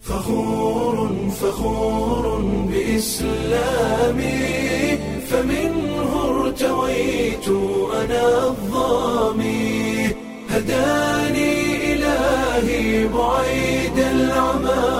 فخور فخور بإسلامي فمنه ارتويت أنا الظامي هداني إلهي بعيد العمى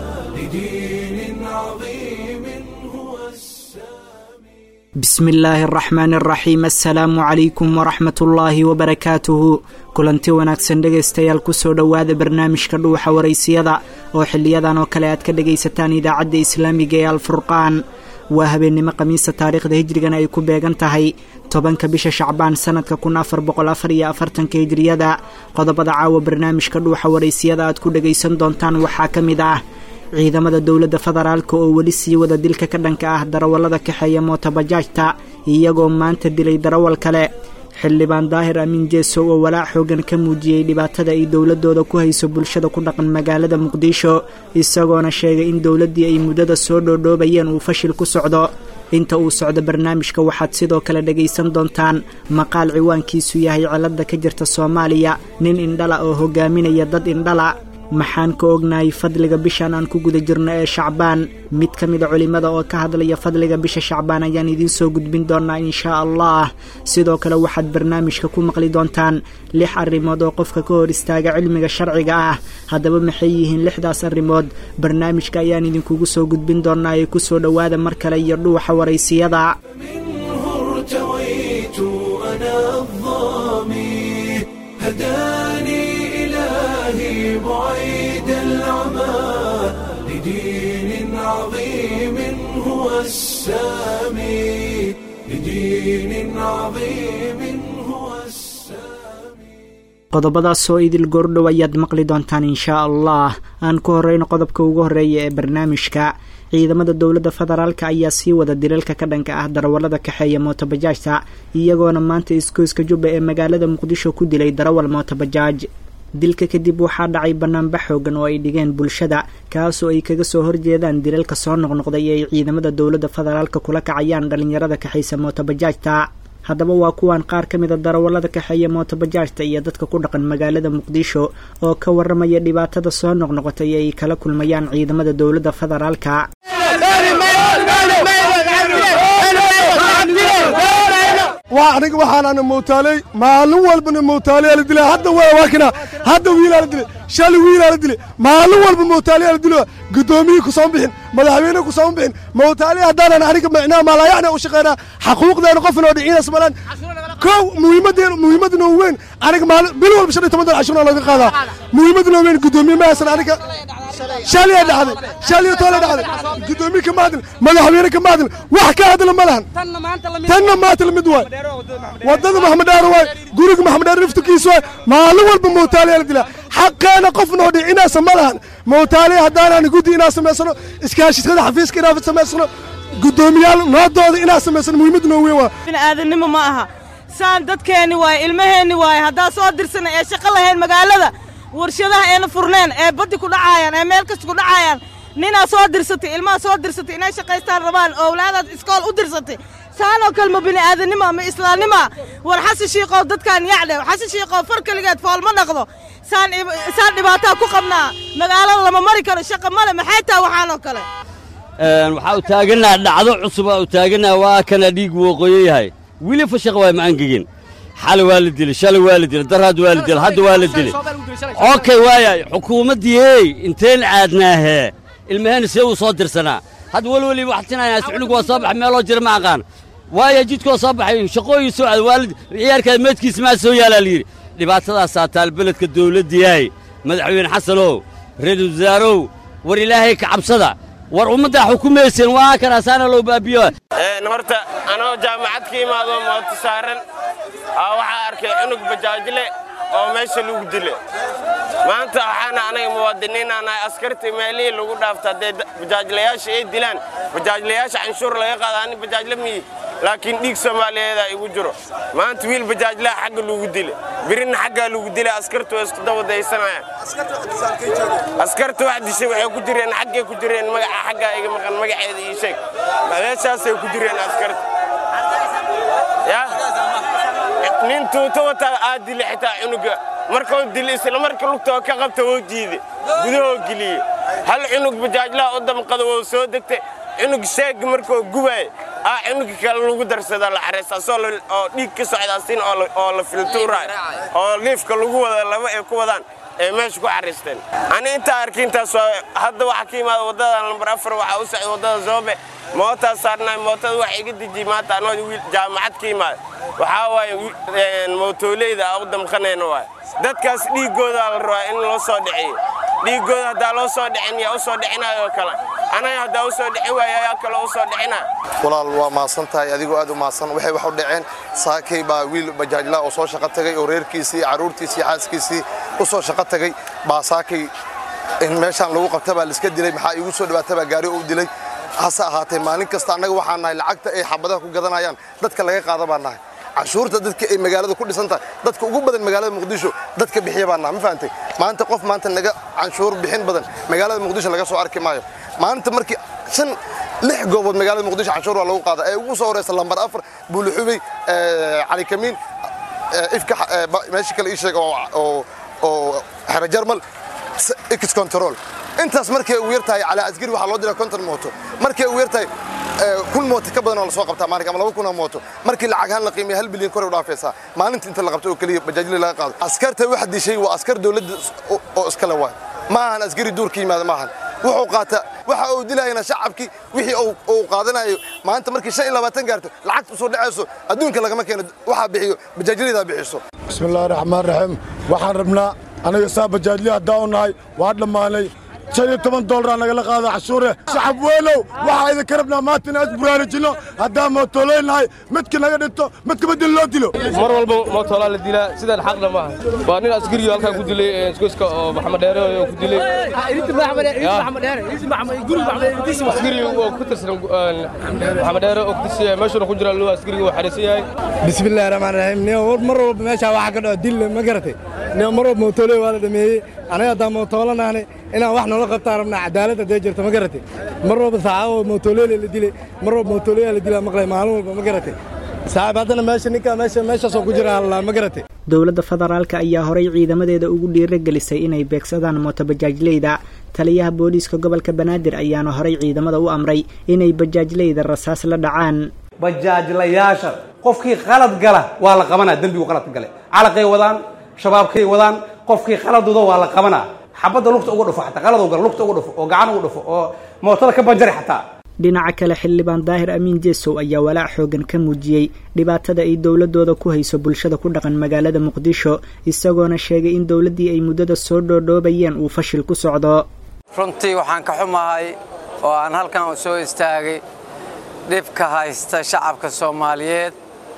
لدين عظيم هو السامي bismi illaahi araxmaan araxiim assalaamu calaykum waraxmat ullaahi wabarakaatuhu kulanti wanaagsan dhegaystayaal kusoo dhowaada barnaamijka dhuuxa waraysiyada oo xiliyadan oo kale aad ka dhegaysataan idaacadda islaamiga ee alfurqaan waa habeennimo khamiisa taariikhda hijrigana ay ku beegan tahay tobanka bisha shacbaan sanadka kun afar boqol afar iyo afartanka hijriyada qodobada caawa barnaamijka dhuuxa waraysiyada aad ku dhegaysan doontaan waxaa ka mid ah ciidamada dowladda federaalka oo weli sii wada dilka ka dhanka ah darawallada kaxeeya mootobajaajta iyagoo maanta dilay darawal kale xildhibaan daahir amiin jeesow oo walaac xoogan ka muujiyey dhibaatada ay dowladooda ku hayso bulshada ku dhaqan magaalada muqdisho isagoona sheegay in dowladdii ay muddada soo dhoodhoobayeen uu fashil ku socdo inta uu socdo barnaamijka waxaad sidoo kale dhegaysan doontaan maqaal ciwaankiisu yahay cilada ka jirta soomaaliya nin indhala oo hogaaminaya dad indhala maxaan ka ognahay fadliga bishan aan ku guda jirno ee shacbaan mid ka mida culimmada oo ka hadlaya fadliga bisha shacbaan ayaan idiin soo gudbin doonaa inshaa allah sidoo kale waxaad barnaamijka ku maqli doontaan lix arrimood oo qofka ka hor istaaga cilmiga sharciga ah haddaba maxay yihiin lixdaas arrimood barnaamijka ayaan idinkugu soo gudbin doonaa ee kusoo dhowaada mar kale iyo dhuuxa waraysiyada منه ارتويت أنا الظامي هداني إلهي بعيد العمى لدين عظيم هو السامي لدين عظيم هو السامي qodobadaasoo idil goordhow ayaad maqli doontaan inshaa allah aan ku horeyno qodobka ugu horeeya ee barnaamijka ciidamada dowladda federaalka ayaa sii wada dilalka ka dhanka ah darawallada kaxeeya mootobajaajta iyagoona maanta iskooyska jubba ee magaalada muqdisho ku dilay darawal mootobajaaj dilka kadib waxaa dhacay banaanbax xoogan oo ay dhigeen bulshada kaasoo ay kaga soo horjeedaan dilalka soo noqnoqday ee ay ciidamada dowladda federaalka kula kacayaan dhallinyarada kaxaysa mootobajaajta haddaba waa kuwan qaar ka mida darawallada kaxeeya mootobajaajta iyo dadka ku dhaqan magaalada muqdisho oo ka waramaya dhibaatada soo noqnoqotay ee ay kala kulmayaan ciidamada dowladda federaalka waa aniga waxaanana mowtaaley maalin walbana mowtaaleyaa la dilaa hadda waa waakina hadda wiilaa la dilay shalay wiilaa la dilay maalin walba mowtaaleyaa la dilo guddoomiyii ku soo bixin madaxweyne ku soo bixin mowtaale haddaanan aniga micnaha maalayacna u shaqaynaa xaquuqdeena qofna oo dhiciinas malaan kow muhiimadeena muhiimadna oo weyn aniga maalin bil walba shan iyo toban dolar cashuurna looga qaadaa muhiimadna oo weyn guddoomiye ma haysan aniga shalaya dhacday shalaya toole dhacday guddoomiye kama hadlin madaxweyne kama hadlin wax ka hadla ma lahan tanna maanta lamid waay wadada maxamed dheer waay guriga maxamed dheer riftikiisa waay maalin walba mowtaaliyaa la dilaa xaqeena qofna oo dhicinaasa ma lahan mowtaaliya haddaanaan guddi inaan samaysano iskaashitada xafiiska inaan samaysano guddoomiyaal noodooda inaan samaysano muhiimadna oo weyn waa bini'aadanimo ma aha saan dadkeenni waaye ilmaheenni waaye haddaa soo dirsana ee shaqo lahayn magaalada warshadaha eena furneen ee baddi ku dhacaayaan ee meel kasta ku dhacaayaan ninaa soo dirsatay ilmaha soo dirsatay inay shaqaystaan rabaan owlaadaad iskool u dirsatay saanoo kale ma bini'aadanimo ma islaamnimo war xasan shiiqow dadkaan yacdhe xasan shiiqow far keligeed fool ma dhaqdo saan saan dhibaataa ku qabnaa magaalada lama mari karo shaqa male maxay taha waxaanoo kale waxaa u taagannaha dhacdo cusub aa u taagannaha waa kana dhiig wooqooyo yahay weli fashaq waay ma angegin xali waa la dilay shalay waa la dilay daraad waa la dilay hadda waa la dilay okay waaya xukuumaddiiey inteen caadnaahee ilmaheenna see uu soo dirsanaa hadda weli weli waxtinayaa cunug waa soo baxay meeloo jira ma aqaan waaya jidkoo soo baxay shaqooyin soo aad waalid ciyaarkaada meedkiisa maa soo yaalaa la yidhi dhibaatadaasaa taal beledka dawladdiyahay madaxweyne xasanow ra-iisul wasaarow war ilaahay ka cabsada war ummaddaa xukumayseen waa kanaasaana loo baabiyo horta anoo jaamacad ka imaado mooto saaran aa waxaa arkay cunug bajaajle oo meesha lagu dile maanta waxaana anaga muwaadiniinaa nahay askartii meelihii lagu dhaafta haddee bajaajlayaasha ay dilaan bajaajlayaasha canshuur laga qaada ani bajaajle miyi laakiin dhiig soomaaliyeedaa igu jiro maanta wiil bajaajlaha xagga lagu dile birina xaggaa lagu dila askartu waa isku dawadaysanayaan askarta wax dishay waxay ku jireen xaggay ku jireen magaca xaggaa iga maqan magaceeda ii sheeg meeshaasay ku jireen askarta ya nin tuuto wataa aad dile xitaa cunuga markuu dil isla marka lugta oo ka qabta oo jiide gudahoo geliye hal cunug bajaajlaha u damqada wou soo degtay cunug sheeg markuu gubaay aa cunuga kale lagu darsada la xareys asoo oo dhiig ka socda asin oo la filtuuraay oo liifka lagu wada laba ay ku wadaan ee meesha ku xariisteen ani intaa arki intaas hadda waxaa ka yimaada waddada lambar afar waxaa u socda waddada zoobe mootaa saarnaay mootada waxa iga dejiyey maanta anoo wiil jaamacad ka yimaada waxaa waaye mootoleyda aa u damqanayna waay dadkaas dhiiggooda la rabaa in loo soo dhiciyo dhiiggooda haddaa loo soo dhicin yaa u soo dhicinayo kale anaga haddaa u soo dhicin waaya yaa kale u soo dhicina walaal waa mahadsan tahay adigoo aad u mahadsan waxay wax u dhaceen saakay baa wiil bajaajla oo soo shaqo tagay oo reerkiisii carruurtiisii xaaskiisii u soo shaqo tagay baa saakay in meeshaan lagu qabta baa laiska dilay maxaa iigu soo dhawaata baa gaari u dilay hase ahaatee maalin kasta annaga waxaa nahay lacagta ay xabadaha ku gadanayaan dadka laga qaada baa nahay canshuurta dadka ay magaalada ku dhisan tahay dadka ugu badan magaalada muqdisho dadka bixiya baa nahay ma fahantay maanta qof maanta naga canshuur bixin badan magaalada muqdisho laga soo arki maayo maalinta markii shan lix goobood magaalada muqdisho canshuur waa lagu qaada ee ugu soo horeysa lambar afar buulixubey cali kamiin ifka meesha kale ii sheeg oo oo xero jarmal x control intaas markay ugu yartahay calaa asgari waxaa loo diraa konton mooto markay ugu yartahay kun mooto ka badan oo lasoo qabtaa maalinka ama laba kun oo mooto markii lacagahaan la qiimeeya hal bilyan kor u dhaafaysaa maalinta inta la qabto oo keliya bajaajli laga qaado askarta wax dishay waa askar dowladda oo iskale waay ma ahan askari duurka yimaada ma ahan wuxuu qaata waxa uu dilayana shacabkii wixii uu qaadanayo maanta markii shan iyo labaatan gaarto lacagta usoo dhacayso adduunka lagama keeno waxaa bixiyo bajaajlidaa bixiso bismillahi raxmaan raxiim waxaan rabnaa aniga saa bajaajli haddaa u nahay waa dhammaanay shan iyo toban doolar nagala qaada cashuure shacab weynow waxaa idinka rabnaa maanta inaan isburaarujinno haddaan mootoleynahay midka naga dhinto midka badin loo dilo mar walba mootolaa la dilaa sidaan xaqna maaha waa nin askariyo halkaa ku dilay isgoyska oo maxamed dheere oo ku dilay askari oo ku tirsan maxamed dheere oo ku tirsan meeshuna ku jira loo askariga uu xariisan yahay bismillahi raxmaan raxiim nin mar walba meeshaa waxaa ka dhaco dil ma garatay nin mar walba mootoley waa la dhameeyey anaga haddaan mootolanahnay inaan wax noola qabtaan rabnaa cadaalad haddee jirto ma garatay mar walba saacado mootoleyla la dilay mar walba mootoleya la dilaa maqlay maalin walba ma garatay saaxib haddana meesha ninkaa meesha meeshaasoo ku jira hallaan ma garatay dowladda federaalka ayaa horay ciidamadeeda ugu dhiiragelisay inay beegsadaan mootobajaajleyda taliyaha booliiska gobolka banaadir ayaana horay ciidamada u amray inay bajaajleyda rasaas la dhacaan bajaajlayaasha qofkii qalad gala waa la qabanaa dembigu qaladka gale calaqay wadaan shabaabkay wadaan qofkii qaladuda waa la qabanaa xabadda lugta uga dhufo xataa qalad gala lugta uga dhufo oo gacan uga dhufo oo mootada ka banjari xataa dhinaca kale xildhibaan daahir amiin jeesow ayaa walaac xoogan ka muujiyey dhibaatada ay dowladooda ku hayso bulshada ku dhaqan magaalada muqdisho isagoona sheegay in dowladdii ay muddada soo dhoodhoobayeen uu fashil ku socdo runtii waxaan ka xumahay oo aan halkan soo istaagay dhibka haysta shacabka soomaaliyeed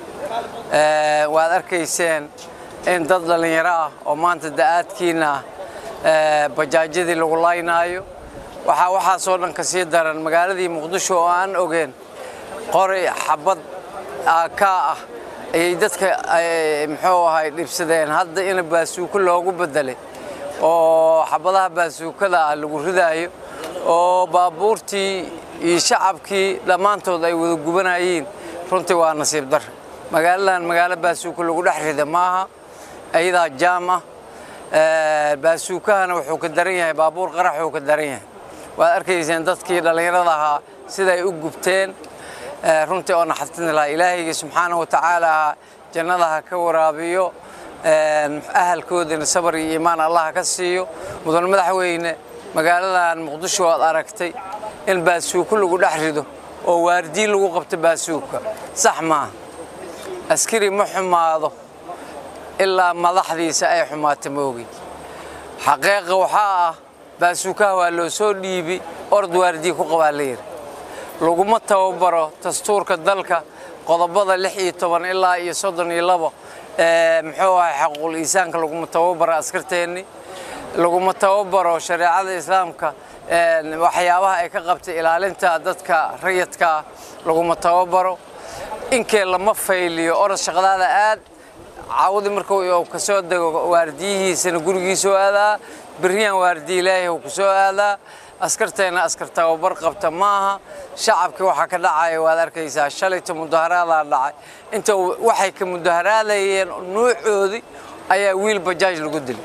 waad arkayseen in dad dhallinyaro ah oo maanta da'aadkiina ah bajaajyadii lagu laynaayo waxaa waxaasoo dhan ka sii daran magaaladii muqdisho oo aan ogeen qori xabad kaa ah ayay dadka muxuu ahay dhibsadeen hadda in baasuuko loogu beddelay oo xabadaha baasuukada ah lagu ridaayo oo baabuurtii iyo shacabkii dhammaantood ay wada gubanayeen runtii waa nasiib dar magaaladan magaalo baasuuko lagu dhex rida maaha ayadaa jaam ah baasuukahana wuxuu ka daran yahay baabuur qarax uu ka daran yahay waad arkayseen dadkii dhallinyarada ahaa siday u gubteen runtii oo naxatin lahaa ilaahayga subxaanahu watacaala jannada ha ka waraabiyo ahalkoodana sabar iyo iimaan allah ka siiyo mudan madaxweyne magaaladan muqdisho aad aragtay in baasuuko lagu dhex rido oo waardiyi lagu qabto baasuuka sax maaha askari ma xumaado ilaa madaxdiisa ay xumaata moogi xaqiiqa waxaa ah baasuukaha waa loo soo dhiibi orod waardiyi ku qabaa la yidhi laguma tababaro dastuurka dalka qodobada lix iyo toban ilaa iyo soddon iyo labo muxuu ahay xaquuqul iisaanka laguma tababaro askarteenni laguma tababaro shareecada islaamka waxyaabaha ay ka qabtay ilaalinta dadka rayadkaa laguma tababaro inkee lama fayliyo orod shaqadaada aad caawdi markuu ka soo dego waardiyihiisana gurigiisoo aadaa berriyaan waardiyi ilaahay uu ku soo aadaa askarteenna askar tababar qabta maaha shacabkii waxaa ka dhacaya waad arkaysaa shalayta mudaharaadaa dhacay inta waxay ka mudaharaadayeen nuucoodii ayaa wiil bajaaj lagu dilay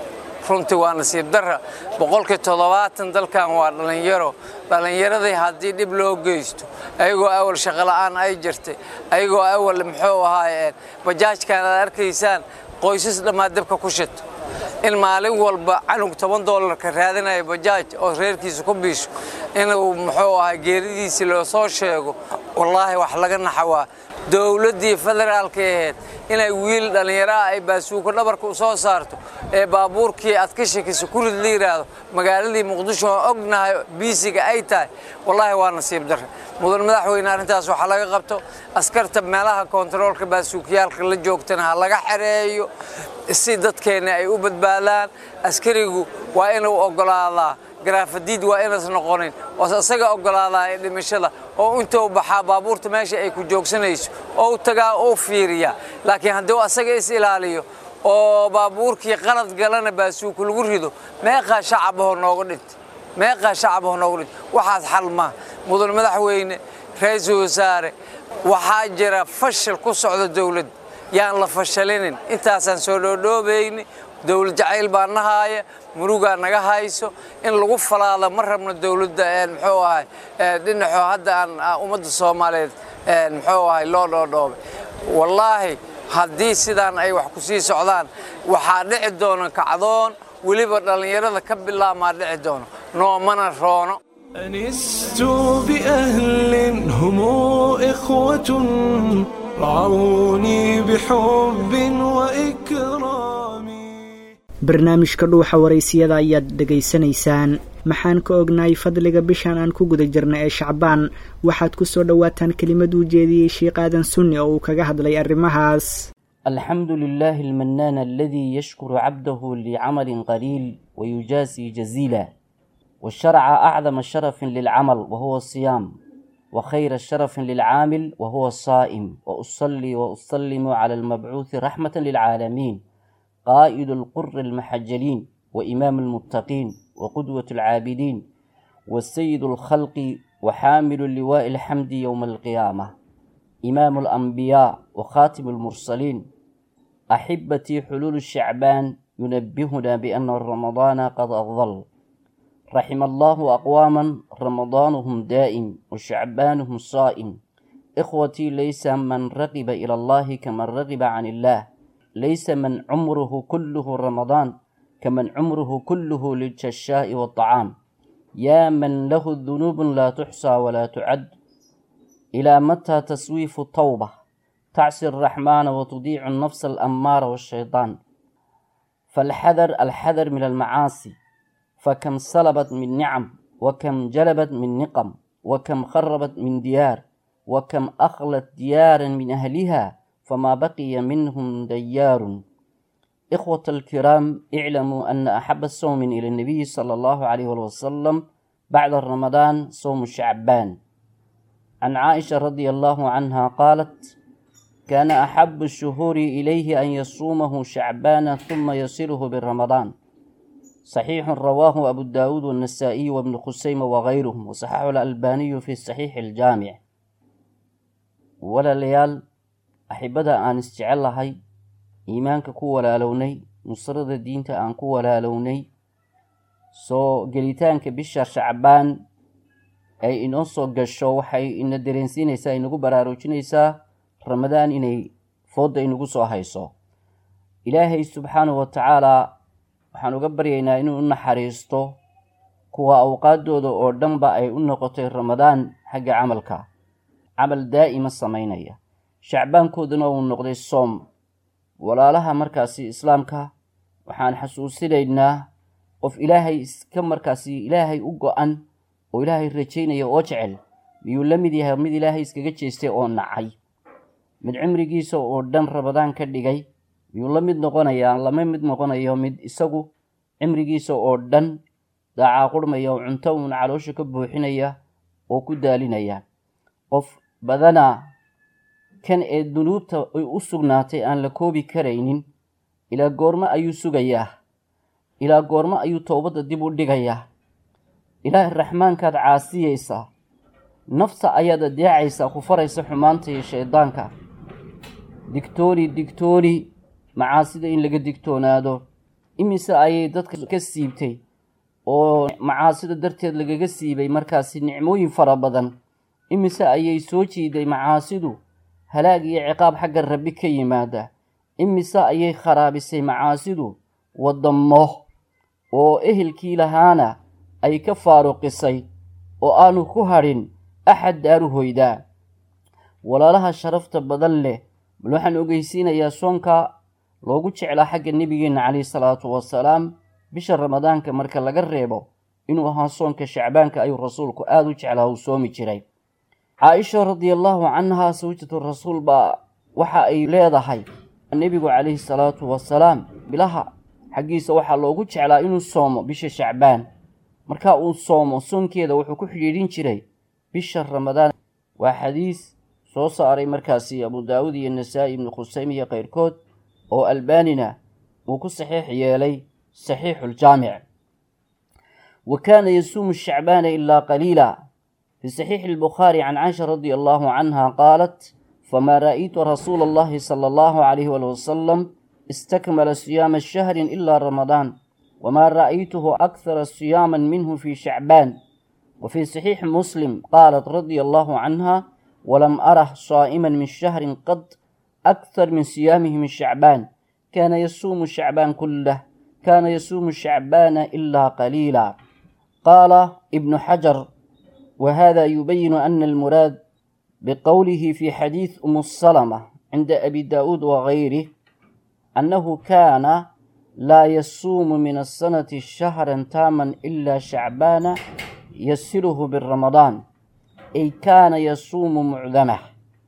runtii waa nasiib darra boqolkii toddobaatan dalkan waa dhallinyaro dhallinyaradii haddii dhib loo geysto ayagoo awal shaqola'aan ay jirtay ayagoo awal muxuu ahaayeen bajaajkan aad arkaysaan qoysas dhammaa dabka ku shito in maalin walba canug toban doolarka raadinaya bajaaj oo reerkiisa ku biisho inuu muxuu ahaa geeridiisii loo soo sheego wallaahi wax laga naxawaa dowladdii federaalka ahayd inay wiil dhallinyaraha ay baasuuko dhabarka u soo saarto ee baabuurkii aad ka shakisa ku rid la yidhaahdo magaaladii muqdisho oo ognahay biisiga ay tahay wallaahi waa nasiib darre mudan madaxweyne arrintaas waxaa laga qabto askarta meelaha kontaroolka baasuukiyaalka la joogtana ha laga xereeyo si dadkeenna ay u badbaadaan askarigu waa inuu oggolaadaa garaafadiid waa inaas noqonin oo isaga oggolaadaa ee dhimashada oo intuu baxaa baabuurta meesha ay ku joogsanayso oo u tagaa uu fiiriyaa laakiin haddii asaga is ilaaliyo oo baabuurkii qalad galana baasuuku lagu rido meeqaa shacabahoo nooga dhintay meeqaa shacabahoo nooga dhintay waxaas xal maaha mudan madaxweyne ra-iisul wasaare waxaa jira fashil ku socda dowladda yaan la fashalinin intaasaan soo dhoodhoobayni dowlad jacayl baa nahaaya murugaa naga hayso in lagu falaado ma rabno dowladda muxuu ahay dhinaxoo hadda aan ummadda soomaaliyeed muxuu ahay loo dhoodhoobay wallaahi haddii sidaan ay wax ku sii socdaan waxaa dhici doona kacdoon weliba dhallinyarada ka bilaamaa dhici doono noomana roono أنست بأهل هم إخوة رعوني بحب وإكرام barnaamijka dhuuxa waraysiyada ayaad dhegaysanaysaan maxaan ka ognahay fadliga bishan aan ku guda jirna ee shacbaan waxaad ku soo dhowaataan kelimad uu jeediyey sheikh aadan sunni oo uu kaga hadlay arrimahaas الحمد لله المنان الذي يشكر عبده لعمل قليل ويجازي جزيلا والشرع أعظم شرف للعمل وهو الصيام وخير شرف للعامل وهو الصائم وأصلي وأسلم على المبعوث رحمة للعالمين قائد القر المحجلين وإمام المتقين وقدوة العابدين والسيد الخلق وحامل اللواء الحمد يوم القيامة إمام الأنبياء وخاتم المرسلين أحبتي حلول الشعبان ينبهنا بأن رمضان قد أظل رحم الله أقواما رمضانهم دائم وشعبانهم صائم إخوتي ليس من رغب إلى الله كمن رغب عن الله ليس من عمره كله رمضان كمن عمره كله للششاء والطعام يا من له ذنوب لا تحصى ولا تعد إلى متى تسويف التوبة تعصي الرحمن وتضيع النفس الأمارة والشيطان فالحذر الحذر من المعاصي فكم سلبت من نعم وكم جلبت من نقم وكم خربت من ديار وكم أخلت ديارا من أهلها فما بقي منهم ديار إخوة الكرام اعلموا أن أحب الصوم إلى النبي صلى الله عليه وسلم بعد رمضان صوم شعبان عن عائشة رضي الله عنها قالت كان أحب الشهور إليه أن يصومه شعبان ثم يصله برمضان صحيح رواه أبو داود والنسائي وابن خسيمة وغيرهم وصححه الألباني في الصحيح الجامع ولا ليال axibada aan isjecel lahay iimaanka ku walaalownay nusrada diinta aan ku walaalownay soo gelitaanka bisha shacbaan ay inoo soo gasho waxay ina dareensiinaysaa inagu baraarujinaysaa ramadaan inay foodda inagu soo hayso ilaahay subxaanahu wa tacaalaa waxaan uga baryaynaa inuu u naxariisto kuwa awqaaddooda oo dhanba ay u noqotay ramadaan xagga camalka camal daa'ima samaynaya shacbaankooduna uu noqday soom walaalaha markaasi islaamka waxaan xasuusinaynaa qof ilaahay iska markaasi ilaahay u go-an oo ilaahay rajaynaya oo jecel miyuu la mid yahay mid ilaahay iskaga jeestay oo nacay mid cimrigiisa oo dhan rabadaan ka dhigay miyuu la mid noqonayaa lama mid noqonayo mid isagu cimrigiisa oo dhan dacaaqurmaya oo cunto uun caloosha ka buuxinaya oo ku daalinaya qof badanaa kan ee dunuubta ay u sugnaatay aan la koobi karaynin ilaa goormo ayuu sugayaa ilaa goormo ayuu toobadda dib u dhigayaa ilaahay raxmaankaad caasiyaysaa nafta ayaad adeecaysaa ku faraysa xumaanta iyo shaydaanka digtooni digtooni macaasida in laga digtoonaado imise ayay dadka ka siibtay oo macaasida darteed lagaga siibay markaasi nicmooyin fara badan imise ayay soo jiiday macaasidu halaag iyo ciqaab xagga rabbi ka yimaada imise ayay kharaabisay macaasidu wadamo oo ehelkii lahaana ay ka faaruqisay oo aanu ku hadhin axad daaru hoydaa walaalaha sharafta badan leh bal waxaan ogeysiinayaa soonka loogu jeclaa xagga nebigeenna calayhi salaatu wasalaam bisha ramadaanka marka laga reebo inuu ahaa soonka shacbaanka ayuu rasuulku aada u jeclaa uu soomi jiray caaisha radiallahu canha sawjatu rasuul baa waxa ay leedahay nebigu calayhi salaatu wasalaam bilaha xaggiisa waxaa loogu jeclaa inuu soomo bisha shacbaan marka uu soomo soonkeeda wuxuu ku xidhiidhin jiray bisha ramadaan waa xadiis soo saaray markaasi abu daawud iyo nasaa-i ibnu khusayme iyo keyrkood oo albanina uu ku saxiix yeelay saxiixuljaamic wa kaana yasuumu shacbaana ilaa qaliila fi saxiixi albukhaari can caisha radi allahu canha qaalat famaa ra'aytu rasuula allahi sala allahu calayhi wali wasalam istakmala siyaama shahrin ilaa ramadaan wamaa ra'aytuhu akhara siyaaman minhu fi shacbaan وفي صحيح مسلم قالت رضي الله عنها ولم أره صائما من شهر قد أكثر من صيامه من شعبان كان يصوم شعبان كله كان يصوم شعبان إلا قليلا قال ابن حجر وهذا يبين أن المراد بقوله في حديث أم السلمة عند أبي داود وغيره أنه كان لا يصوم من السنة شهرا تاما إلا شعبان يسره بالرمضان أي كان يصوم معظمه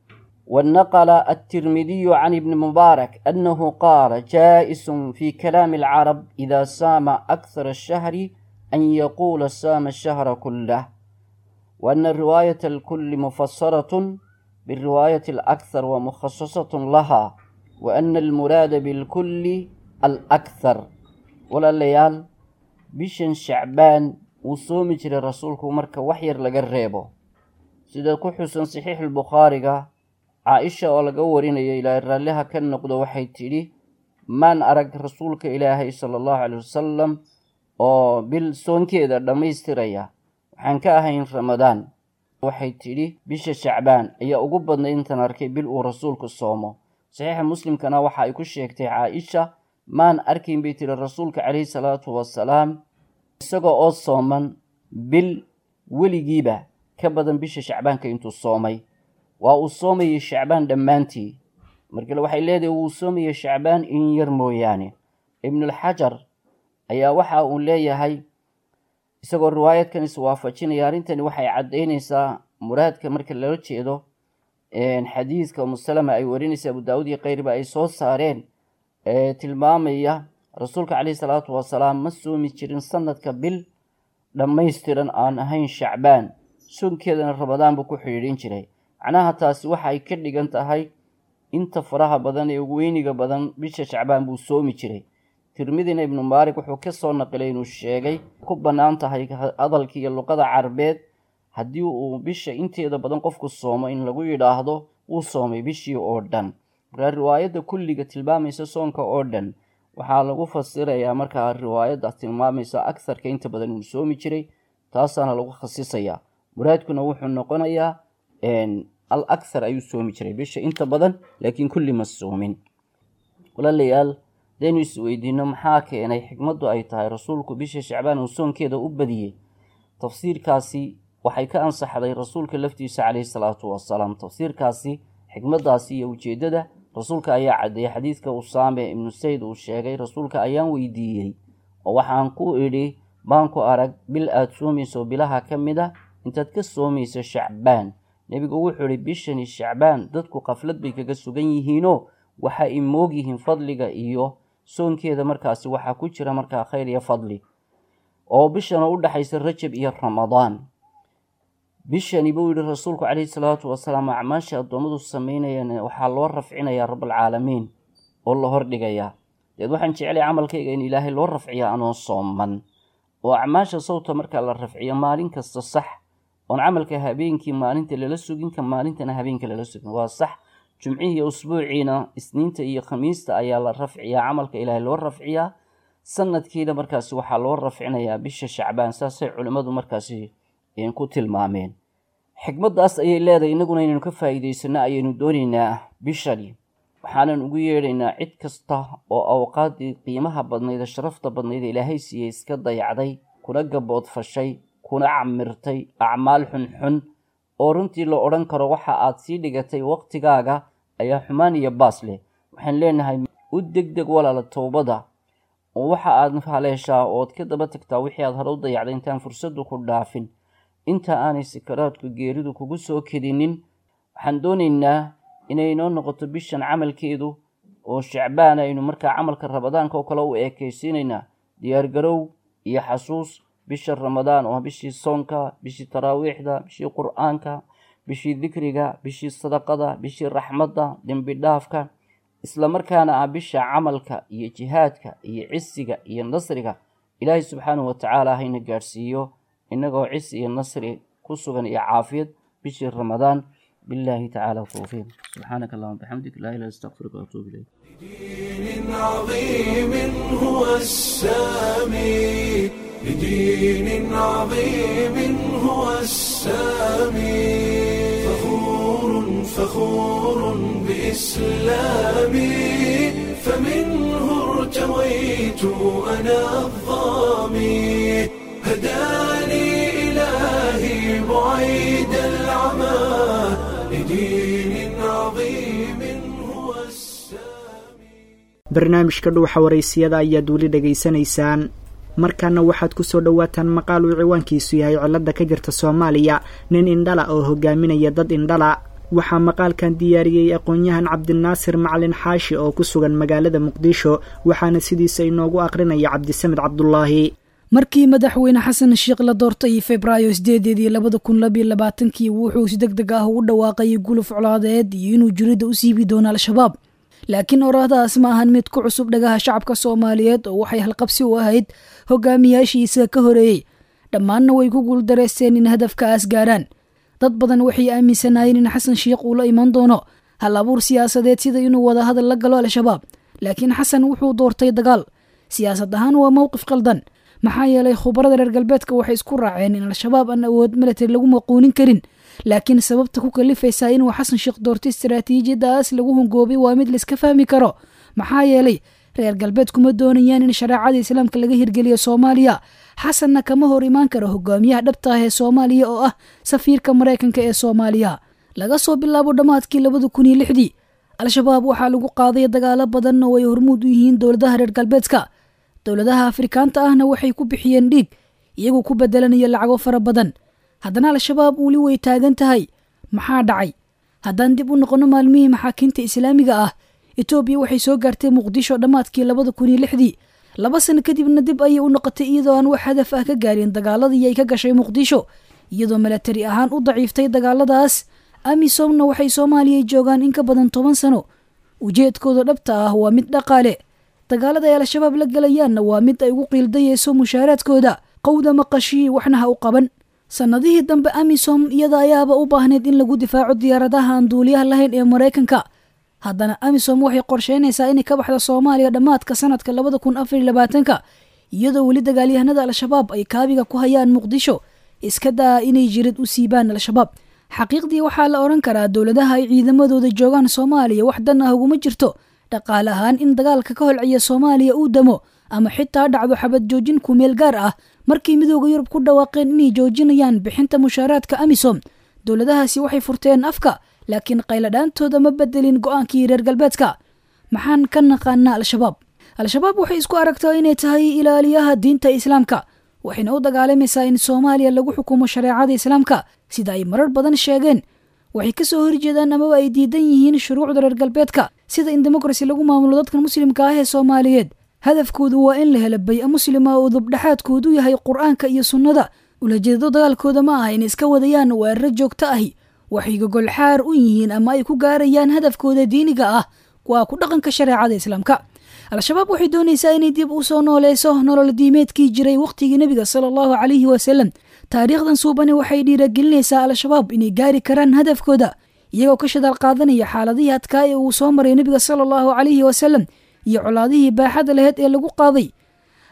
ونقل الترمذي عن ابن مبارك أنه قال جائز في كلام العرب إذا سام أكثر الشهر أن يقول سام الشهر كله وأن الرواية الكل مفسرة بالرواية الأكثر ومخصصة لها وأن المراد بالكل الأكثر ولا الليال بشن شعبان وصوم جري رسولك مركا وحير لقريبه سيدا كحسن صحيح البخاري caaisha oo laga warinayo ilaahay raalliha ka noqdo waxay tidhi maan arag rasuulka ilaahay sala allahu caley wasalam oo bil soonkeeda dhammaystiraya waxaan ka ahayn ramadaan waxay tidhi bisha shacbaan ayaa ugu badnay intaan arkay bil uu rasuulku soomo saxiixa muslimkana waxa ay ku sheegtay caaisha maan arkayn bay tidhi rasuulka caleyhi salaatu wasalaam isagoo oo sooman bil weligiiba ka badan bisha shacbaanka intuu soomay waa uu soomayay shacbaan dhammaantii markale waxay leedahay wuu soomayay shacbaan in yar mooyaane ibnulxajar ayaa waxa uu leeyahay isagoo riwaayadkan iswaafajinaya arrintani waxay caddaynaysaa muraadka marka lala jeedo xadiidka umusalama ay warinaysa abu daawud iyo keyrba ay soo saareen ee tilmaamaya rasuulka caleyhi salaatu wasalaam ma soomi jirin sanadka bil dhammaystiran aan ahayn shacbaan soonkeedana ramadaan buu ku xidhiidhin jiray macnaha taasi waxa ay ka dhigan tahay inta faraha badan ee weyniga badan bisha shacbaan buu soomi jiray tirmidina ibnu maalig wuxuu ka soo naqilay inuu sheegay ku bannaan tahay hadalka iyo luqada carbeed haddii uu bisha inteeda badan qofku soomo in lagu yidhaahdo wuu soomay bishii oo dhan markaa riwaayadda kulliga tilmaamaysa soonka oo dhan waxaa lagu fasirayaa markaa riwaayadda tilmaamaysa agsarka inta badan uu soomi jiray taasaana lagu khasisayaa muraadkuna wuxuu noqonayaa al akhar ayuu soomi jiray bisha inta badan laakiin kulli ma soomin walaalayaal hadaynu isweydiino maxaa keenay xikmaddu ay tahay rasuulku bisha shacbaan uu soonkeeda u badiyey tafsiirkaasi waxay ka ansaxday rasuulka laftiisa caleyhi salaatu wasalaam tafsiirkaasi xikmaddaasi iyo ujeeddada rasuulka ayaa caddeeyey xadiidka usaame ibnu sayd uu sheegay rasuulka ayaan weydiiyey oo waxaan ku idhi baan ku arag bil aada soomayso bilaha ka mid a intaad ka soomayso shacbaan nebigu wuxuu idhi bishani shacbaan dadku qaflad bay kaga sugan yihiinoo waxa ay moog yihiin fadliga iyo soonkeeda markaasi waxaa ku jira markaa khayr iyo fadli oo bishana u dhexaysa rajab iyo ramadaan bishani buu yihi rasuulku caleyhi salaatu wasalaam acmaasha addoommadu sameynayaan waxaa loo rafcinayaa rabalcaalamiin oo la hordhigayaa deed waxaan jeclay camalkayga in ilaahay loo rafciya anoo sooman oo acmaasha sawta markaa la rafciyo maalin kasta sax oon camalka habeenkii maalinta lala sugin ka maalintana habeenka lala sugin waa sax jumcihii usbuuciina isniinta iyo khamiista ayaa la rafciyaa camalka ilaahay loo rafciyaa sanadkiina markaasi waxaa loo rafcinayaa bisha shacbaan saasay culimmadu markaasi ku tilmaameen xikmaddaas ayay leedahay innaguna inaynu ka faa'iidaysano ayaynu doonaynaa bishani waxaanan ugu yeedhaynaa cid kasta oo awqaaddii qiimaha badnayd ee sharafta badnayd ee ilaahay siiyey iska dayacday kuna gaboodfashay kuna camirtay acmaal xunxun oo runtii la odhan karo waxa aad sii dhigatay waqtigaaga ayaa xumaan iyo baas leh waxaan leenahay u degdeg walaala towbada oo waxa aad haleeshaa ood ka daba tagtaa wixii aad hore u dayacday intaan fursaddu ku dhaafin inta aanay sakaraadku geeridu kugu soo kedinin waxaan doonaynaa inay inoo noqoto bishan camalkeedu oo shacbaan aynu markaa camalka ramadaanka oo kale u eekaysiinaynaa diyaargarow iyo xasuus bisha ramadaan oo bishii soonka bishii taraawiixda bishii qur-aanka bishii dikriga bishii sadaqada bishii raxmadda dembi dhaafka isla markaana ah bisha camalka iyo jihaadka iyo cisiga iyo nasriga ilaahay subxaanahu watacaala hayna gaadhsiiyo innagoo cis iyo nasri ku sugan iyo caafiyad bishii ramadaan بالله تعالى التوفيق سبحانك اللهم وبحمدك لا اله الا استغفرك واتوب اليك دين عظيم هو السامي لدين عظيم هو السامي فخور فخور بإسلامي فمنه ارتويت أنا الظامي هداني إلهي بعيد العمى لدين عظيم هو barnaamijka dhuuxa waraysiyada ayaad weli dhegaysanaysaan markaana waxaad ku soo dhowaataan maqaal uu ciwaankiisu yahay cilada ka jirta soomaaliya nin indhala oo hogaaminaya dad indhala waxaa maqaalkan diyaariyey aqoon-yahan cabdinaasir macalin xaashi oo ku sugan magaalada muqdisho waxaana sidiisa inoogu aqrinaya cabdisamed cabdulaahi markii madaxweyne xasan sheekh la doortay febraayo sideedeedii labada kun labiyo labaatankii wuxuu si deg deg ah ugu dhawaaqayay guluf colaadeed iyo inuu jirida u siibi doono al-shabaab laakiin oraahdaas ma ahan mid ku cusub dhagaha shacabka soomaaliyeed oo waxay halqabsi u ahayd hogaamiyaashiisa ka horeeyey dhammaanna way ku guuldareysteen in hadafkaas gaarhaan dad badan waxay aaminsanaayeen in xasan sheekh uu la iman doono hal abuur siyaasadeed sida inuu wadahadal la galo al-shabaab laakiin xasan wuxuu doortay dagaal siyaasad ahaan waa mowqif qaldan maxaa yeelay khubarada reer galbeedka waxay isku raaceen in al-shabaab aan awood military lagu maquunin karin laakiin sababta ku kalifaysaa inuu xasan sheekh doortay istaraatiijiyadaas lagu hungoobay waa mid laiska fahmi karo maxaa yeelay reer galbeed kuma doonayaan in shareecada islaamka laga hirgeliyo soomaaliya xasanna kama hor imaan karo hogaamiyaha dhabta ah ee soomaaliya oo ah safiirka maraykanka ee soomaaliya laga soo bilaabo dhammaadkii labada kun iyo lixdii al-shabaab waxaa lagu qaaday dagaalo badan oo ay hormuud u yihiin dowladaha reer galbeedka dowladaha afrikaanta ahna waxay ku bixiyeen dhiig iyagoo ku bedelanaya lacago fara badan haddana al-shabaab weli way taagan tahay maxaa dhacay haddaan dib u noqono maalmihii maxaakiimta islaamiga ah etoobiya waxay soo gaartay muqdisho dhammaadkii labada kun iyo lixdii laba sano kadibna dib ayay u noqotay iyadoo aan wax hadaf ah ka gaarin dagaaladii ay ka gashay muqdisho iyadoo milatari ahaan u daciiftay dagaaladaas amisomna waxay soomaaliya joogaan in ka badan toban sano ujeedkooda dhabta ah waa mid dhaqaale dagaalada ay al-shabaab la gelayaanna waa mid ay ugu qiildayeyso mushaaraadkooda qowda maqashii waxna ha u qaban sannadihii dambe amisom iyada ayaaba u baahneyd in lagu difaaco diyaaradaha aan duuliyaha lahayn ee maraykanka haddana amisom waxay qorsheynaysaa inay ka baxdo soomaaliya dhammaadka sanadka labada kun afar iyo labaatanka iyadoo weli dagaalyahanada al-shabaab ay kaabiga ku hayaan muqdisho iska daa inay jirid u siibaan al-shabaab xaqiiqdii waxaa la odhan karaa dowladaha ay ciidamadooda joogaan soomaaliya wax dan ah uguma jirto dhaqaale ahaan in dagaalka ka holciya soomaaliya uu damo ama xitaa dhacdo xabad joojin ku meel gaar ah markii midooda yurub ku dhawaaqeen inay joojinayaan bixinta mushaaraadka amisom dowladahaasi waxay furteen afka laakiin qayladhaantooda ma bedelin go-aankii reer galbeedka maxaan ka naqaanaa al-shabaab al-shabaab waxay isku aragtaa inay tahay ilaaliyaha diinta islaamka waxayna u dagaalamaysaa in soomaaliya lagu xukumo shareecada islaamka sida ay marar badan sheegeen waxay kasoo horjeedaan amaba ay diidan yihiin shuruucda reer galbeedka sida in demokrasi lagu maamulo dadkan muslimka ah ee soomaaliyeed hadafkoodu waa in la helo bay-a muslima oo dubdhexaadkoodu yahay qur-aanka iyo sunnada ulajeedado dagaalkooda ma aha in iska wadayaan weeraro joogto ahi waxay gogolxaar u yihiin ama ay ku gaarayaan hadafkooda diiniga ah waa ku dhaqanka shareecada islaamka al-shabaab waxay doonaysaa inay dib u soo nooleyso nolol diimeedkii jiray wakhtigii nebiga sala allahu calayhi wasalam taariikhdan suubani waxay dhiiragelinaysaa al-shabaab inay gaari karaan hadafkooda iyagoo ka shadaal qaadanaya xaaladihii adkaa ee uu soo maray nebiga sala allahu calayhi wasalam iyo colaadihii baaxada laheyd ee lagu qaaday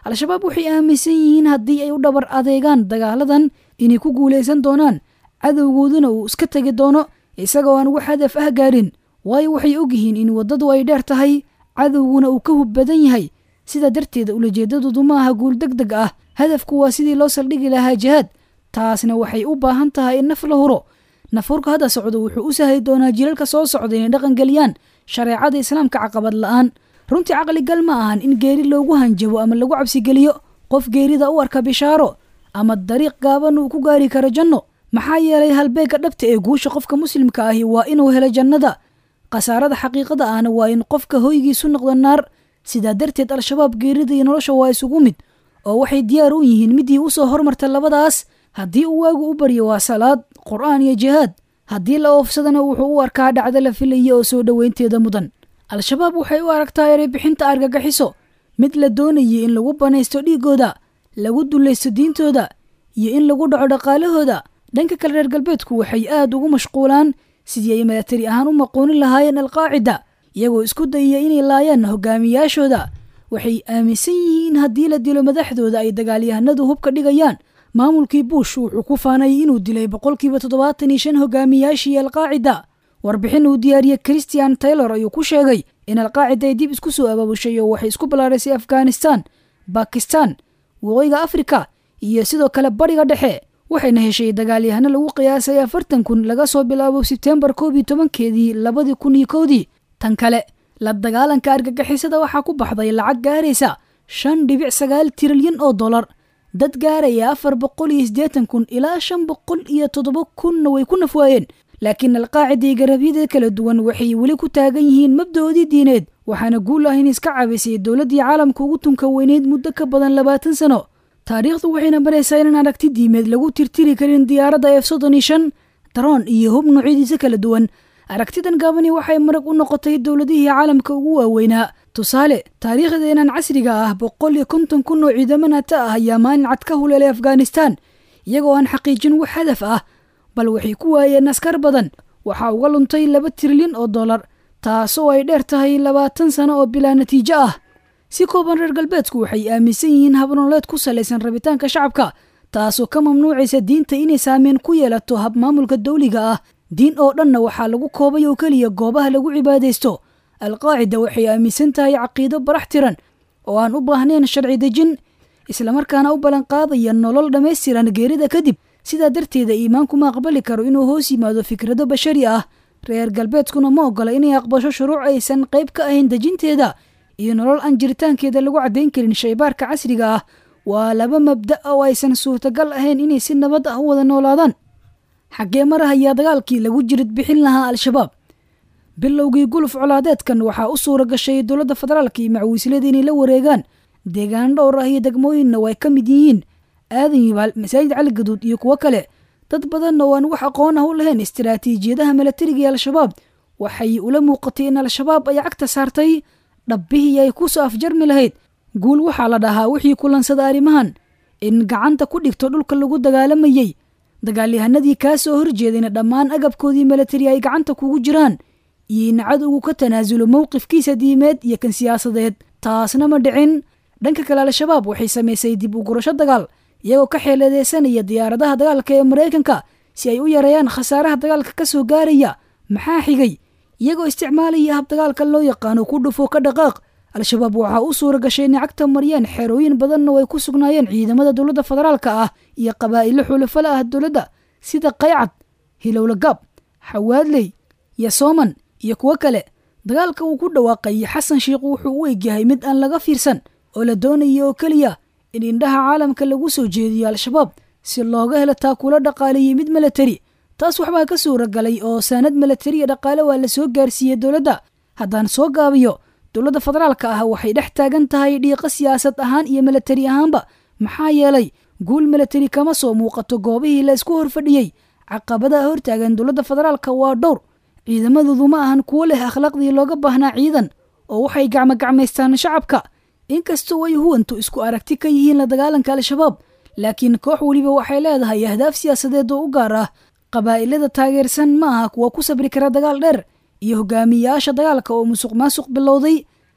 al-shabaab waxay aaminsan yihiin haddii ay u dhabar adeegaan dagaaladan inay ku guulaysan doonaan cadowgooduna uu iska tegi doono isagoo aan wax hadaf ah gaarin waayo waxay ogyihiin in waddadu ay dheer tahay cadowguna uu ka hub badan yahay sidaa darteeda ulajeedadoodu ma aha guul deg deg ah hadafku waa sidii loo saldhigi lahaa jihaad taasna waxay u baahan tahay in naf la huro nafurka hadda socdo wuxuu u sahli doonaa jilalka soo socda inay dhaqangeliyaan shareecada islaamka caqabad la'aan runtii caqligal ma ahan in geeri loogu hanjabo ama lagu cabsigeliyo qof geerida u arka bishaaro ama dariiq gaaban uu ku gaari karo janno maxaa yeelay halbeegga dhabta ee guusha qofka muslimka ahi waa inuu helo jannada khasaarada xaqiiqada ahna waa in qofka hoygiisu noqdo naar sidaa darteed al-shabaab geerida iyo nolosha waa isugu mid oo waxay diyaar u yihiin midii u soo hormarta labadaas haddii uu waagu u baryo waa salaad qur'aan iyo jihaad haddii la oofsadana wuxuu u arkaa dhacdo la filaya oo soo dhoweynteeda mudan al-shabaab waxay u aragtaa ereybixinta argagaxiso mid la doonayay in lagu banaysto dhiiggooda lagu dulaysto diintooda iyo in lagu dhaco dhaqaalahooda dhanka kale reer galbeedku waxay aad ugu mashquulaan sidii ay milatari ahaan u maqoonin lahaayeen alqaacida iyagoo isku dayaya inay laayaan hogaamiyaashooda waxay aaminsan yihiin haddii la dilo madaxdooda ay dagaalyahanadu hubka dhigayaan maamulkii buush wuxuu ku faanayay inuu dilay boqolkiiba toddobaatan iyo shan hogaamiyaashii alqaacida warbixin uu diyaariyey christian taylor ayuu ku sheegay in alqaacida ay dib isku soo abaabushay oo waxay isku ballaadhaysay afghanistan bakistan waqooyiga afrika iyo sidoo kale bariga dhexe waxayna heshay dagaalyahano lagu qiyaasay afartan kun laga soo bilaabo sebtembar koob iyo tobankeedii labadii kun iyo kowdii tan kale la dagaalanka argagixisada waxaa ku baxday lacag gaaraysa shan dhibic sagaal trilyan oo dollar dad gaaraya afar boqol iyo siddeetan kun ilaa shan boqol iyo toddoba kunna way ku nafwaayeen laakiin alqaacida iyo garabyada kala duwan waxay weli ku taagan yihiin mabdaoodii diineed waxaana guul ah in iska cabisay dowladdii caalamka ugu tunka weyneyd muddo ka badan labaatan sano taariikhdu waxayna baraysaa inaan aragti diimeed lagu tirtiri karin diyaaradda f soddon iyo shan daroon iyo hub noocyadiisa kala duwan aragtidan gaabani waxay marag u noqotay dowladihii caalamka ugu waaweynaa tusaale taariikhdeenan casriga ah boqol iyo konton kun oo ciidamo naata ah ayaa maalin cad ka huleelay afghanistan iyagoo aan xaqiijin wax hadaf ah bal waxay ku waayeen askar badan waxaa uga luntay laba trilyan oo dollar taasoo ay dheer tahay labaatan sano oo bilaa natiijo ah si kooban reer galbeedku waxay aaminsan yihiin habnololeed ku salaysan rabitaanka shacabka taasoo ka mamnuucaysa diinta inay saameyn ku yeelato habmaamulka dawliga ah diin oo dhanna waxaa lagu koobay oo keliya goobaha lagu cibaadaysto alqaacida waxay aaminsan tahay caqiido barax tiran oo aan u baahnayn sharci dejin islamarkaana u ballanqaadaya nolol dhammaystiran geerida kadib sidaa darteeda iimaanku ma aqbali karo inuu hoos yimaado fikrado bashari ah reer galbeedkuna ma ogola inay aqbasho shuruuc aysan qayb ka ahayn dejinteeda iyo nolol aan jiritaankeeda lagu caddayn karin shaybaarka casriga ah waa laba mabda oo aysan suurtagal ahayn inay si nabad ah u wada noolaadaan xaggee mar ah ayaa dagaalkii lagu jirid bixin lahaa al-shabaab bilowgii guluf colaadeedkan waxaa u suura gashay dowladda federaalka iyo macwiislada inay la wareegaan deegaan dhowr ah iyo degmooyinna way ka mid yihiin aadan yibaal masaajid cali gaduud iyo kuwo kale dad badanna oo aan wax aqoon ah u lahayn istiraatiijiyadaha milatariga ee al-shabaab waxay ula muuqatay in al-shabaab ay cagta saartay dhabbihii ay ku soo afjarmi lahayd guul waxaa la dhahaa wixii kulansada arrimahan in gacanta ku dhigto dhulka lagu dagaalamayey dagaalyahanadii kaa soo horjeedayna dhammaan agabkoodii milatari ay gacanta kugu jiraan iyo in cadowgu ka tanaasulo mowqifkiisa diimeed iyo kan siyaasadeed taasna ma dhicin dhanka kale al-shabaab waxay samaysay dib u gurasho dagaal iyagoo ka xeeladeysanaya diyaaradaha dagaalka ee maraykanka si ay u yareeyaan khasaaraha dagaalka ka soo gaaraya maxaa xigay iyagoo isticmaalaya hab dagaalka loo yaqaano ku dhufo ka dhaqaaq al-shabaab waxaa u suura gashay inay cagta mariyaan xerooyin badanna way ku sugnaayeen ciidamada dowladda federaalka ah iyo qabaa'ilo xulafala ah dowladda sida qaycad hilowlagaab xawaadley iyo sooman iyo kuwo kale dagaalka uu ku dhawaaqayay xasan sheikh wuxuu u egyahay mid aan laga fiirsan oo la doonaya oo keliya in indhaha caalamka lagu soo jeediyo al-shabaab si looga helo taakula dhaqaaleeyey mid milatari taas waxbaa ka suura galay oo saanad milatariya dhaqaale waa la soo gaarsiiyey dowladda haddaan soo gaabiyo dowladda federaalka ah waxay dhex taagan tahay dhiiqo siyaasad ahaan iyo milatari ahaanba maxaa yeelay guul milatari kama soo muuqato goobihii la isku horfadhiyey caqabadaha hortaagan dowladda federaalka waa dhowr ciidamadoodu ma ahan kuwo leh akhlaaqdii looga baahnaa ciidan oo waxay gacmogacmaystaan shacabka inkastoo ay huwantu isku aragti ka yihiin la dagaalanka al-shabaab laakiin koox weliba waxay leedahay ahdaaf siyaasadeed oo u gaar ah qabaa'ilada taageersan ma aha kuwa ku sabri kara dagaal dheer iyo hogaamiyayaasha dagaalka oo musuq maasuq bilowday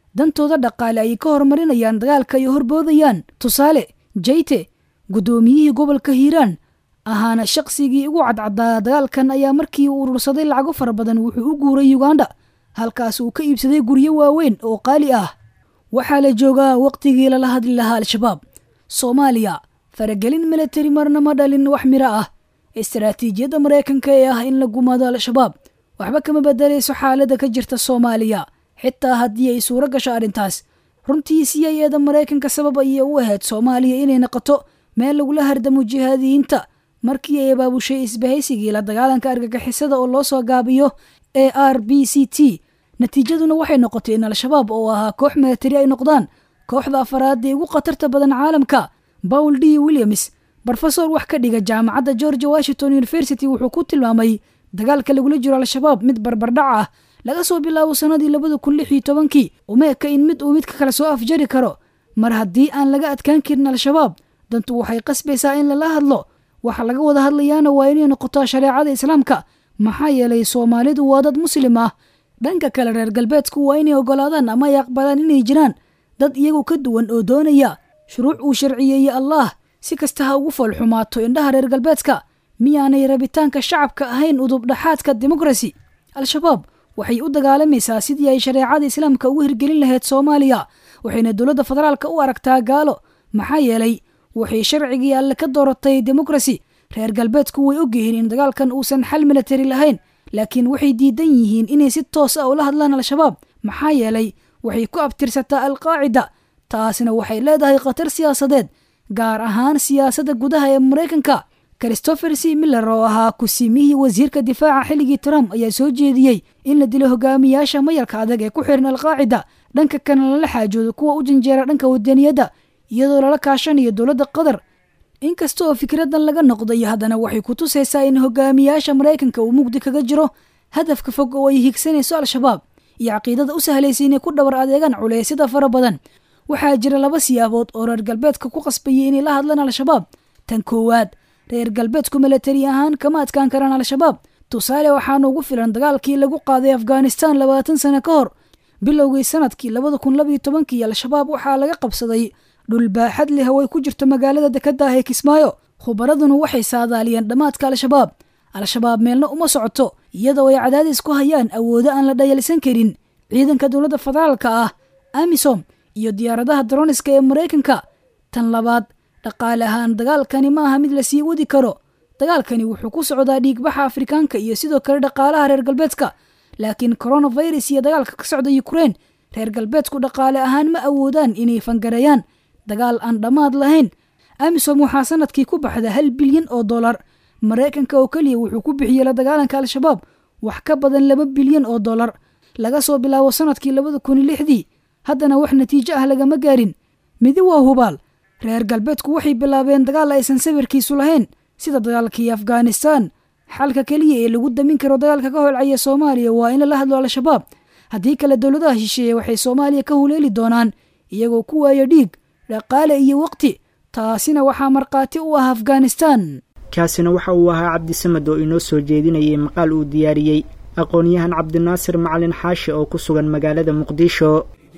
dantooda dhaqaale ay ka horumarinayaan dagaalka ay horboodayaan tusaale jayte guddoomiyihii gobolka hiiraan ahaana shaqsigii ugu cadcaddaa dagaalkan ayaa markii uu urursaday lacago fara badan wuxuu u guuray yuganda halkaas uu ka iibsaday guryo waaweyn oo qaali ah waxaa la joogaa wakhtigii lala hadli lahaa al-shabaab soomaaliya faragelin militari marna ma dhalin wax miro ah istaraatiijiyadda maraykanka ee ah in la gumaado al-shabaab waxba kama bedelayso xaaladda ka jirta soomaaliya xitaa haddii ay suuro gasho arrintaas runtii c i eda maraykanka sabab ayay u ahayd soomaaliya inay noqoto meel lagula hardamo jihaadiyiinta markii ay abaabushay isbahaysigii la dagaalanka argagixisada oo loo soo gaabiyo a r b c t natiijaduna waxay noqotay in al-shabaab oo ahaa koox militari ay noqdaan kooxda afaraad ee ugu khatarta badan caalamka paul d williams brofesor wax ka dhiga jaamacadda george washington university wuxuu ku tilmaamay dagaalka lagula jiro al-shabaab mid barbardhac ah laga soo bilaabo sannadii labada kun lix iyo tobankii umeeka in mid uu midka kale soo afjari karo mar haddii aan laga adkaan karin al-shabaab dantu waxay qasbaysaa in lala hadlo waxa laga wada hadlayaana waa inay noqoto shareecada islaamka maxaa yeelay soomaalidu waa dad muslim ah dhanka kale reer galbeedku waa inay oggolaadaan ama ay aqbalaan inay jiraan dad iyagu ka duwan oo doonaya shuruuc uu sharciyeeye allaah si kasta ha ugu foolxumaato indhaha reer galbeedka miyaanay rabitaanka shacabka ahayn udubdhaxaadka demokrasi al-shabaab waxay u dagaalamaysaa sidii ay shareecada islaamka ugu hirgelin lahayd soomaaliya waxayna dowladda federaalka u aragtaa gaalo maxaa yeelay waxay sharcigii alle ka dooratay demokrasi reer galbeedku way ogyihiin in dagaalkan uusan xal militari lahayn laakiin waxay diidan yihiin inay si toos ah ula hadlaan al-shabaab maxaa yeelay waxay ku abtirsataa alqaacida taasna waxay leedahay khatar siyaasadeed gaar ahaan siyaasadda gudaha ee maraykanka christopher c miller oo ahaa kusimihii wasiirka difaaca xilligii trump ayaa soo jeediyey in la dilo hogaamiyaasha mayalka adag ee ku xiran alqaacida dhanka kana lala xaajoodo kuwa u janjeera dhanka wadaniyadda iyadoo lala kaashanayo dowladda qatar inkasta oo fikradan laga noqday haddana waxay ku tusaysaa in hogaamiyaasha maraykanka uu mugdi kaga jiro hadafka fog oo ay higsanayso al-shabaab iyo caqiidada u sahlaysa inay ku dhabar adeegaan culeysyada fara badan waxaa jira laba siyaabood oo reer galbeedka ku qasbayay inay la hadlaan al-shabaab tan koowaad reer galbeedku milatari ahaan kama adkaan karaan al-shabaab tusaale waxaana ugu filan dagaalkii lagu qaaday afghanistan labaatan sano ka hor bilowgii sanadkii labada kun labaiyo tobankii al-shabaab waxaa laga qabsaday dhul baaxad leh oo ay ku jirto magaalada dekadda ah ee kismaayo khubaraduna waxay saadaaliyeen dhammaadka al-shabaab al-shabaab meelna uma socoto iyadoo ay cadaadis ku hayaan awoodo aan la dhayalsan karin ciidanka dowladda federaalka ah amisom iyo diyaaradaha daroniska ee maraykanka tan labaad dhaqaale ahaan dagaalkani ma aha mid la sii wadi karo dagaalkani wuxuu ku socdaa dhiigbaxa afrikaanka iyo sidoo kale dhaqaalaha reer galbeedka laakiin coronavirus iyo dagaalka ka socda ukrein reer galbeedku dhaqaale ahaan ma awoodaan inay fangareeyaan dagaal aan dhammaad lahayn amisom waxaa sanadkii ku baxda hal bilyan oo dollar maraykanka oo keliya wuxuu ku bixiyey la dagaalanka al-shabaab wax ka badan laba bilyan oo dollar laga soo bilaabo sanadkii labada kun iyo lixdii haddana wax natiijo ah lagama gaarin midi waa hubaal reer galbeedku waxay bilaabeen dagaal aysan sawirkiisu lahayn sida dagaalkii afghanistan xalka keliya ee lagu damin karo dagaalka ka holcaya soomaaliya waa in lala hadlo al-shabaab haddii kale dowladaha shisheeye waxay soomaaliya ka huleeli doonaan iyagoo ku waaya dhiig dhaqaale iyo waqti taasina waxaa markhaati u ah afghanistan kaasina waxa uu ahaa cabdisamed oo inoo soo jeedinayay maqaal uu diyaariyey aqoon-yahan cabdinaasir macalin xaashi oo ku sugan magaalada muqdisho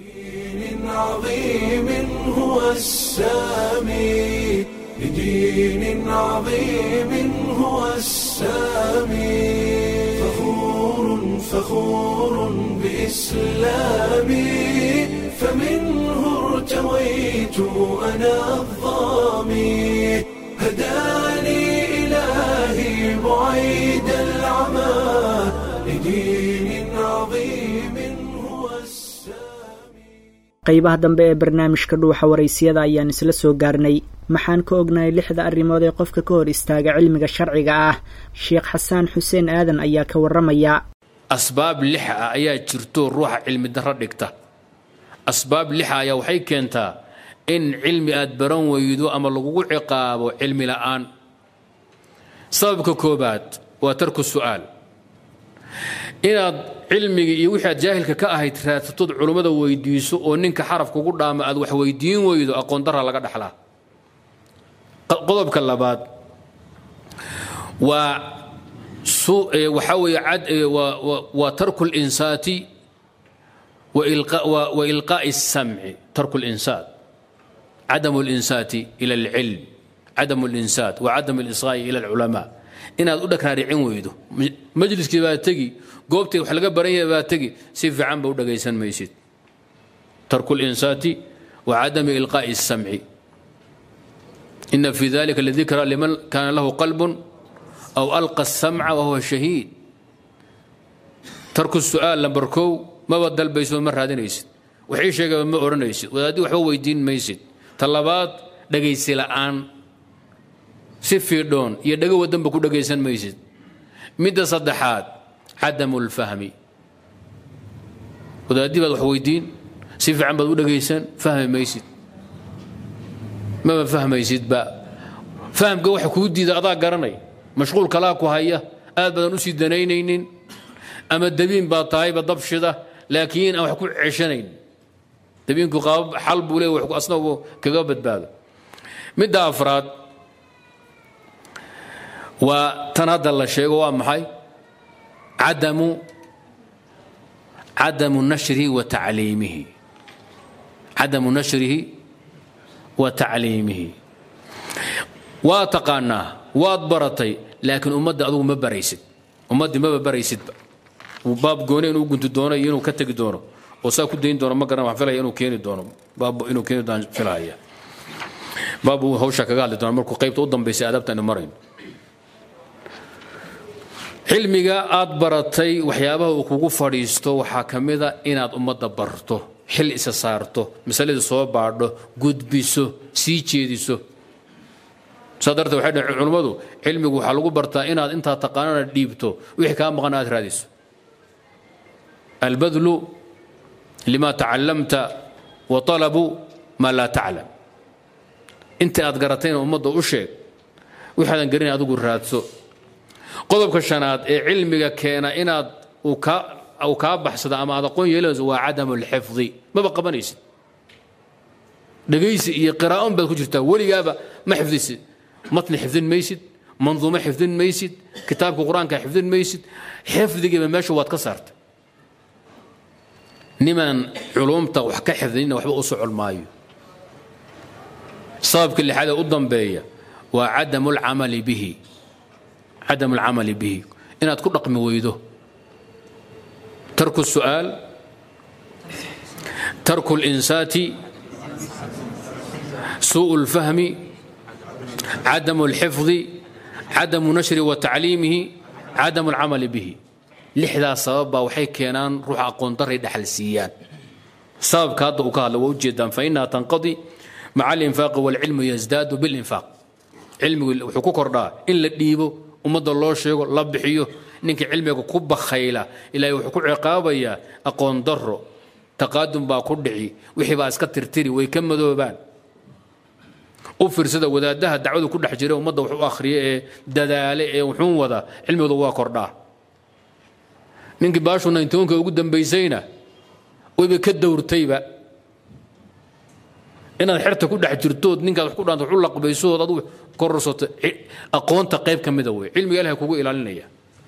عظيم هو السامي لدين عظيم هو السامي فخور فخور بإسلامي فمنه ارتويت أنا الظامي هداني إلهي بعيد العمى لدين عظيم هو qaybaha dambe ee barnaamijka dhuuxa waraysiyada ayaan isla soo gaarnay maxaan ka ognahay lixda arrimood ee qofka ka hor istaaga cilmiga sharciga ah sheekh xasaan xuseen aadan ayaa ka warramaya asbaab lixa ah ayaa jirto ruuxa cilmi darro dhigta asbaab lixa ayaa waxay keentaa in cilmi aad baran weydo ama lagugu ciqaabo cilmi la'aan sababka koobaad waa tarku su'aal inaad cilmigii iyo wixii aad jaahilka ka ahayd raadsatood culummada weydiiso oo ninka xaraf kugu dhaama aad wax weydiin weydo aqoon darra laga dhaxlaa qodobka labaad waa waxaa weeye cad waa tarku linsaati وإلقاء, وإلقاء السمع ترك الإنسات عدم الإنسات إلى العلم عدم الإنسات وعدم الإصغاء إلى العلماء إن أدودك رارعين ويدو مجلس كي تجي قوبتي وحلقة برية باتجي سيف عم بودك يسن ميسيد ترك الإنسات وعدم إلقاء السمع إن في ذلك لذكرى لمن كان له قلب أو ألقى السمع وهو شهيد ترك السؤال لمبركو ما بدل بيسو مر هذا نيسد وحي شيء ما أورنيسد وهذه وحو ويدين ميسد طلبات dhagaysi la'aan si fiidhoon iyo dhago wadanba ku dhagaysan maysid midda saddexaad cadamu lfahmi wadaadii baad wax weydiin si fiican baad u dhagaysan fahmi maysid maba fahmaysidba fahamka waxa kuu diida adaa garanay mashquul kalaa ku haya aad badan usii danaynaynin ama dabiin baa tahayba dabshida laakiin aan wax ku ceshanayn dabiinku qaabab xal buu leeya wax asna kaga badbaado midda afraad waa tan hadda la sheego waa maxay cadamu cadamu nashrihi wa tacliimihi cadamu nashrihi wa tacliimihi waa taqaanaa waad baratay laakiin ummadda adugu ma baraysid ummaddii maba baraysidba baab goone inuu gunti doono iyo inuu ka tegi doono oo saa ku dayn doono ma garan waxaan filaya inuu keeni doono baab inuu keeni doono filaya baab uu hawsha kaga hadli doona markuu qaybta u dambaysay aadaabta aynu marayno cilmiga aad baratay waxyaabaha uu kugu fadhiisto waxaa ka mid a inaad ummadda barto xil isa saarto masaladii soo baadho gudbiso sii jeediso saa darteed waxay dhaheen culummadu cilmigu waxaa lagu bartaa inaad intaa taqaanana dhiibto wixii kaa maqan aad raadiso albadlu lima tacallamta wa talabu maa laa taclam inta aad garatayna ummadda u sheeg wixaadan garin adigu raadso qodobka shanaad ee cilmiga keena inaad uu kaa baxsado ama aad aqoon yeelanayso waa cadamu lxifdi maba qabanaysid dhegaysi iyo qiraa'on baad ku jirtaa weligaaba ma xifdisid matni xifdin maysid manduumo xifdin maysid kitaabka qur-aanka xifdin maysid xifdigiiba meesha waad ka saartay nimaan culumta wax ka xifdinina waxba u socon maayo sababka lixaad ee u dambeeya waa cadamu lcamali bihi cadamu alcamali bihi inaad ku dhaqmi weydo tarku الsu'aal tarku اlinsaati suuء اlfahmi cadamu اlxifdi cadamu nashri wa tacliimihi cadamu alcamali bihi lixdaas sabab baa waxay keenaan ruuxa aqoon daray dhaxal siiyaan sababka hadda uu ka hadla waa ujeedaan fainaha tanqadi maca alinfaaqi waalcilmu yasdaadu bilinfaaq cilmigu wuxuu ku kordhaa in la dhiibo ummadda loo sheego la bixiyo ninka cilmiga ku bakhayla ilaahay wuxuu ku ciqaabayaa aqoon darro taqaadum baa ku dhici wixii baa iska tirtiri way ka madoobaan u fiirsada wadaadaha dacwadu ku dhex jira ummadda wax u akhriya ee dadaale ee wuxuun wada cilmigooda waa kordhaa ninkii baashu nayntoonka ugu dambaysayna wayba ka dowrtayba inaad xerta ku dhex jirtood ninkaad wax ku dhaanto wax u laqbaysood adu kororsato aqoonta qayb ka mida wey cilmiga ilahay kugu ilaalinaya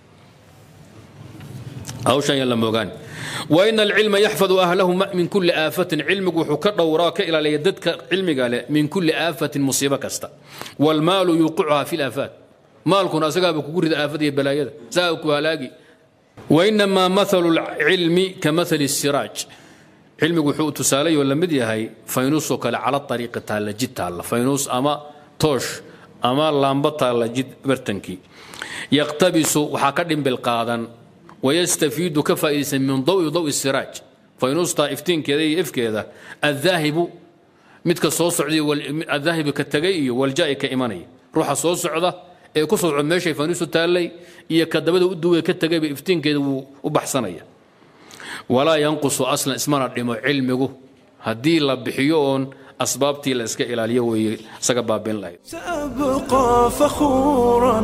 hawshan yaan la moogaan وإن العلم يحفظ أهله من كل آفة علمك وحكر وراك إلى ليددك علمك من كل آفة مصيبة كستا والمال يوقعها في الآفات مالكنا سقابك قرد آفة بلايا ساوك وهلاقي وإنما مثل العلم كمثل السراج علمك وحو تسالي ولا مدي هاي فينوسك على الطريق تالا جد تالا فينوس أما توش أما لامبا تالا جد برتنكي يقتبس وحاكدن بالقادن ويستفيد كفائس من ضوء ضوء السراج فينوس طائفتين كذا إف كذا الذاهب متك صوص عدي الذاهب كالتجي والجاي كإيماني روح صوص عده ee ku soo meeshay faniisu taallay iyo kadabada u duway ka tagay iftiinkeeda wuu u baxsanaya walaa yanqusu aslan ismana dhimo cilmigu haddii la bixiyo oon asbaabtii la iska ilaaliyo weeye isaga baabin lahayd سأبقى فخورا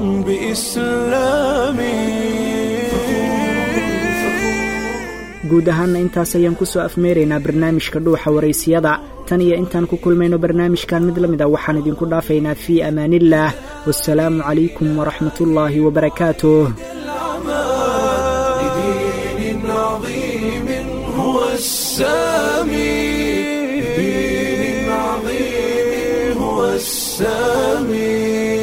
بإسلامي guud ahaanna intaas ayaan ku soo afmeeraynaa barnaamijka dhuuxa waraysiyada tan iyo intaan ku kulmayno barnaamijkan mid la mid a waxaan idinku dhaafaynaa fii amaaniillaah wasalaamu calaykum waraxmatullaahi wabarakaatuh لدين عظيم هو هو السامي بدين عظيم هو السامي